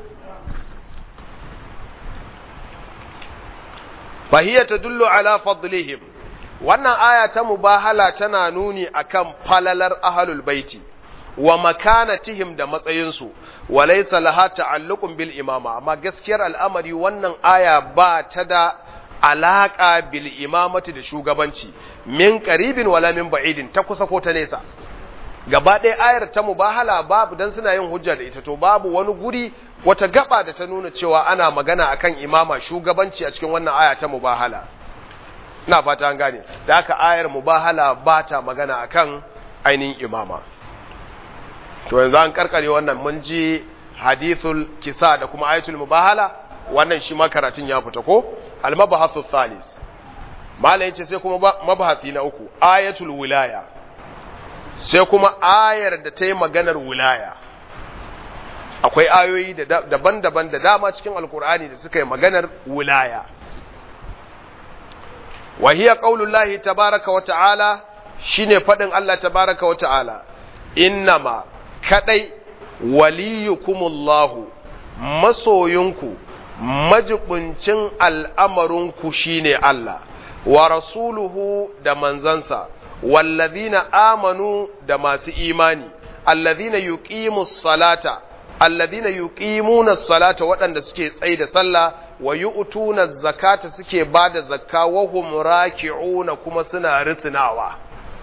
[SPEAKER 1] fahiyya ta dullo ala fadlihim wannan aya ta mubahala tana nuni akan falalar ahalul baiti wa makanatihim da matsayinsu wa laysa laha ta'alluqun bil imama amma gaskiyar al'amari wannan aya ba ta da alaƙa bil imamati da shugabanci min qaribin wala min ba'idin ta kusa ko ta nesa gaba ɗaya ayar ta mubahala babu dan suna yin hujja da ita to babu wani guri wata gaba da ta nuna cewa ana magana akan imama shugabanci a cikin wannan aya ta mubahala ina fata an gane da haka ayar mubahala ba ta magana akan ainihin imama to yanzu an karkare wannan mun ji hadithul kisa da kuma ayatul mubahala wannan shi ma karatun ya fita ko al-mabahathu thalis malai yace sai kuma mabahati na uku ayatul wilaya sai kuma ayar da ta yi maganar wilaya akwai ayoyi daban-daban da dama cikin alkur'ani da suka yi maganar wilaya wa hiya qaulullahi tabaraka wa ta'ala shine fadin Allah tabaraka wa ta'ala innama kadai waliyukumullahu masoyinku majibincin al'amarinku shine Allah wa rasuluhu da manzansa wallazina amanu da masu imani allazina yuqimus salata allazina yuqimuna salata waɗanda suke tsaye da sallah wa yu'tuna zakata suke bada zakka wa hum raki'una kuma suna risinawa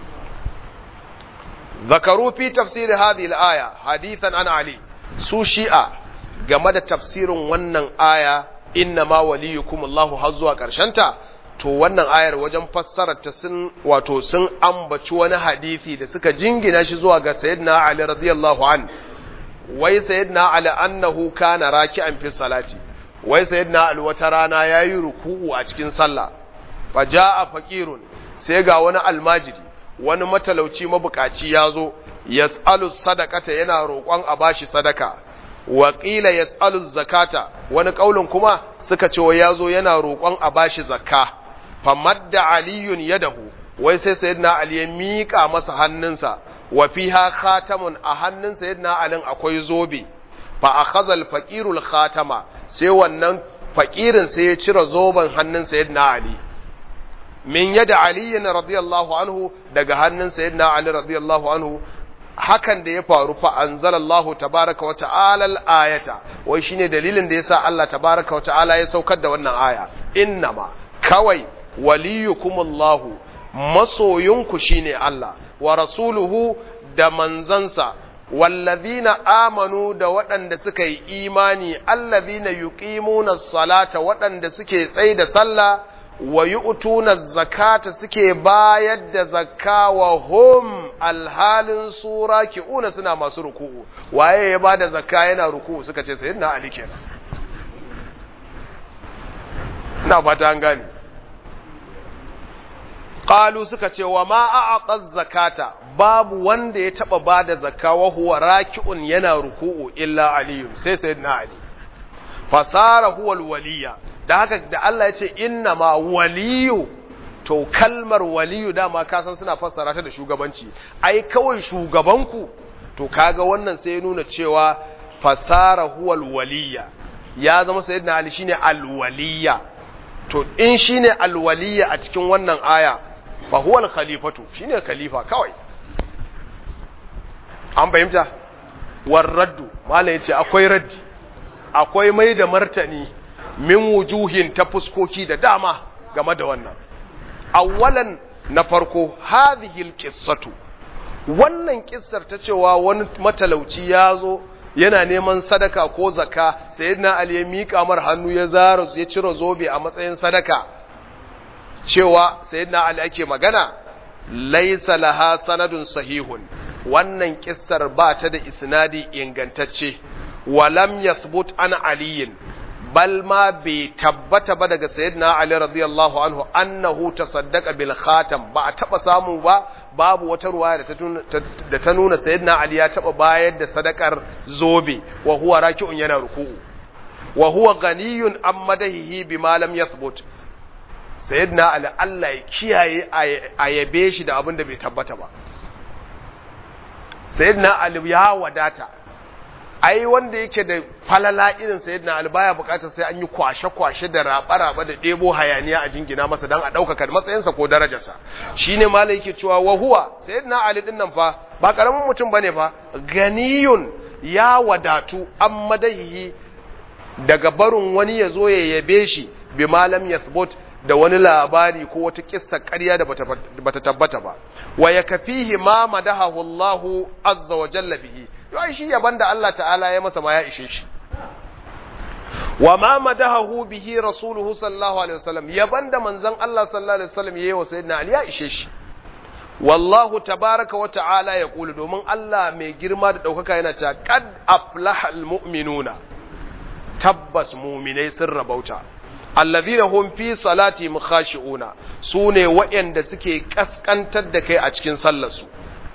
[SPEAKER 1] ذكروا في تفسير هذه الآية حديثا عن علي su shi'a game da tafsirin wannan aya inna ma waliyukum Allahu har zuwa ta to wannan ayar wajen fassarar ta sun wato sun ambaci wani hadisi da suka jingina shi zuwa ga sayyidina Ali radiyallahu an wai sayyidina Ali annahu kana raki'an fi salati wai sayyidina Ali wata rana yayi ruku'u a cikin sallah fa jaa faqirun sai ga wani almajiri wani matalauci mabukaci ya zo yas'alu sadaqata yana roƙon a bashi sadaka wa qila yas'alu zakata wani kaulin kuma suka ce wa yazo yana roƙon a bashi zakka famadda aliyun yadahu wai sai sayyidina ali ya mika masa hannunsa wa fiha khatamun a hannun sayyidina ali akwai zobe fa akhadha al-faqirul khatama sai wannan fakirin sai ya cire zoben hannun sayyidina ali min yada aliyin radiyallahu anhu daga hannun sayyidina ali radiyallahu anhu hakan da ya faru fa anzalallahu tabaraka wa ta'ala al-ayata wai shine dalilin da yasa Allah tabaraka wa ta'ala ya saukar da wannan aya innama kawai waliyukumullahu masoyinku shine Allah wa rasuluhu da manzansa wallazina amanu da waɗanda suka yi imani allazina yuqimuna salata waɗanda suke tsaye da sallah wa yu'tuna zakata suke bayar da zakka wa hum alhalin sura ki'una suna masu ruku'u waye ya bada zakka yana ruku'u suka ce sayyidina ali kenan ina fata an gane qalu suka ce wa ma a'ata zakata babu wanda ya taba bada zakka wa huwa raki'un yana ruku'u illa aliyu sai sayyidina ali fasara huwa alwaliya da haka da Allah ya ce inna ma waliyu to kalmar waliyu dama ka san suna fassara ta da shugabanci ai kawai shugabanku to kaga wannan sai ya nuna cewa fasara huwa alwaliya ya zama sayyidina ali shine alwaliya to in shine alwaliya a cikin wannan aya fa huwa alkhalifatu shine khalifa kawai an fahimta war raddu malai yace akwai raddi akwai mai da martani min wujuhin ta fuskoki da dama game da wannan awwalan na farko hadhihi alqissatu wannan kissar ta cewa wani matalauci ya zo yana neman sadaka ko zaka sayyidina ali ya mika mar hannu ya zara ya cire zobe a matsayin sadaka cewa sayyidina ali ake magana laysa laha sanadun sahihun wannan kissar ba ta da isnadi ingantacce walam yathbut an aliyin bal ma bai tabbata ba daga sayyidina ali radiyallahu anhu annahu tasaddaqa bil khatam ba a taba samu ba babu wata ruwaya da ta nuna sayyidina ali ya taba bayar da sadakar zobe wa huwa raki'un yana ruku'u wa huwa ganiyun an madahihi bima lam yathbut sayyidina ali Allah ya kiyaye a yabe shi da abin da bai tabbata ba sayyidina ali ya wadata ai wanda yake da falala irin sayyidina ali baya bukatar sai an yi kwashe-kwashe da raba-raba da ɗebo hayaniya a jingina masa don a ɗaukaka matsayinsa ko darajarsa shine malai yake cewa wa huwa sayyidina ali din nan fa ba karamin mutum bane fa ganiyun ya wadatu an madahihi daga barin wani ya zo ya yabe shi bi malam yathbut da wani labari ko wata kissa ƙarya da bata tabbata ba wa yakfihi ma madahahu Allahu azza wa jalla bihi yau shi yaban da Allah ta'ala ya masa ma ya ishe shi wa ma madahahu bihi rasuluhu sallallahu alaihi wasallam yaban da manzon Allah sallallahu alaihi wasallam yayi wa sayyidina Ali ya ishe shi wallahu tabaraka wa ta'ala ya kulu domin Allah mai girma da daukaka yana cewa qad aflaha almu'minuna tabbas mu'minai sun rabauta allazina hum fi salati mukhashi'una sune waɗanda suke kaskantar da kai a cikin sallar su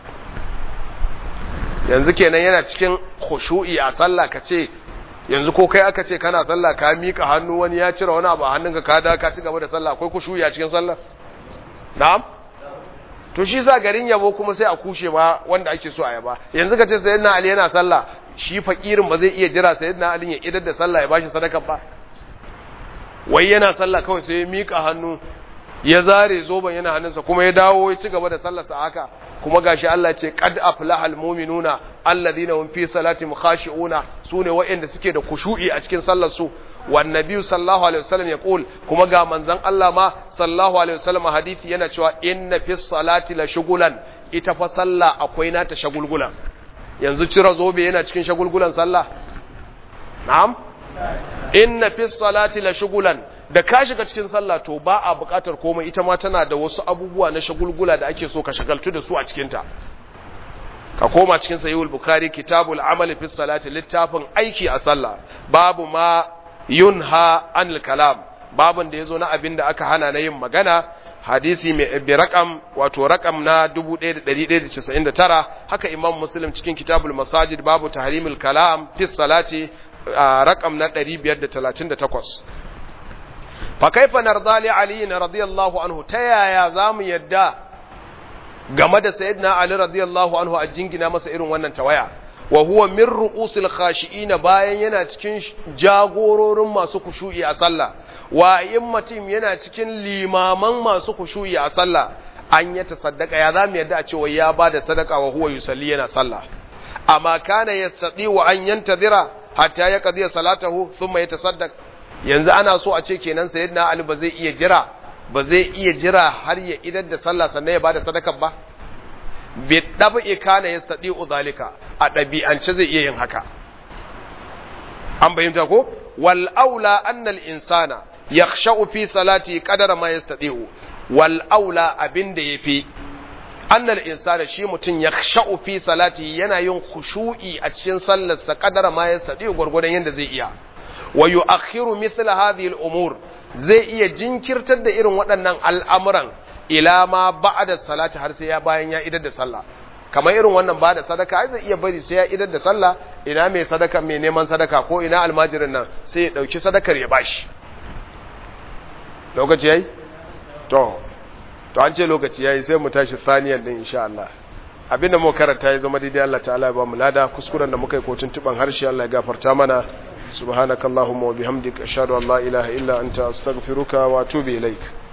[SPEAKER 1] yanzu kenan yana cikin khushu'i a sallah ka ce yanzu ko kai aka ce kana sallah ka mika hannu wani ya cire wani abu a hannunka ka da ka ci gaba da sallah akwai khushu'i a cikin sallah na'am to shi sa garin yabo kuma sai a kushe ma wanda ake so a yaba yanzu ka ce sayyidina ali yana sallah shi fakirin ba zai iya jira sayyidina ali ya idar da sallah ya bashi sadaka ba wai yana sallah kawai sai ya mika hannu ya zare zoban yana hannunsa kuma ya dawo ya ci gaba da sallarsa haka kuma gashi Allah ce qad aflahal mu'minuna alladhina hum fi salatihim khashi'una sune waɗanda suke da kushu'i a cikin sallar su wan nabiyyu sallallahu alaihi wasallam ya qul kuma ga manzon Allah ma sallallahu alaihi wasallam hadisi yana cewa inna fi salati la shugulan ita fa sallah akwai nata shagulgulan yanzu cira zobe yana cikin shagulgulan sallah na'am inna fi salati la shugulan da ka shiga cikin sallah to ba a buƙatar komai ita ma tana da wasu abubuwa na shagulgula da ake so ka shagaltu da su a cikinta ka koma cikin sahihul bukhari kitabul amal fi salati littafin aiki a sallah babu ma yunha anil kalam babun da yazo na abin da aka hana na yin magana hadisi mai bi raqam wato raqam na 1199 haka imam muslim cikin kitabul masajid babu tahrimul kalam fi salati raqam na 538 fa kaifa narda li ali radiyallahu anhu ta yaya zamu yadda game da sayyidina ali radiyallahu anhu a jingina masa irin wannan tawaya wa huwa min ru'usil khashi'in bayan yana cikin jagororin masu kushu'i a sallah wa immatim yana cikin limaman masu kushu'i a sallah an ya tasaddaka ya zamu yadda a cewa ya bada sadaka wa huwa yusalli yana sallah amma kana yastati wa an yantazira hatta ya qadiya salatahu thumma yatasaddaq yanzu ana so a ce kenan sayyidina ali ba zai iya jira ba zai iya jira har ya idar da sallah sannan ya bada sadaka ba bi dabi kana yastati zalika a dabi'ance zai iya yin haka an bayyana ko wal aula anna al insana yakhsha'u fi salati qadara ma yastati'u wal aula abinda yafi anna al insana shi mutun yakhsha'u fi salati yana yin khushu'i a cikin sallarsa qadara ma yastati'u gurgurdan yanda zai iya wa yu'akhiru mithla hadhihi al-umur zai iya jinkirtar da irin waɗannan al'amuran ila ma ba'da salati har sai ya bayan ya idar da sallah kamar irin wannan ba da sadaka ai zai iya bari sai ya idar da sallah ina mai sadaka mai neman sadaka ko ina almajirin nan sai ya dauki sadakar ya bashi lokaci yayi to to an ce lokaci yayi sai mu tashi saniyan din insha Allah abinda mu karanta ya zama daidai Allah ta'ala ya ba mu lada kuskuren da muka yi ko tuntuban harshe Allah ya gafarta mana subhanakallahumma wa bihamdika ashhadu an la ilaha illa anta astaghfiruka wa atubu ilaik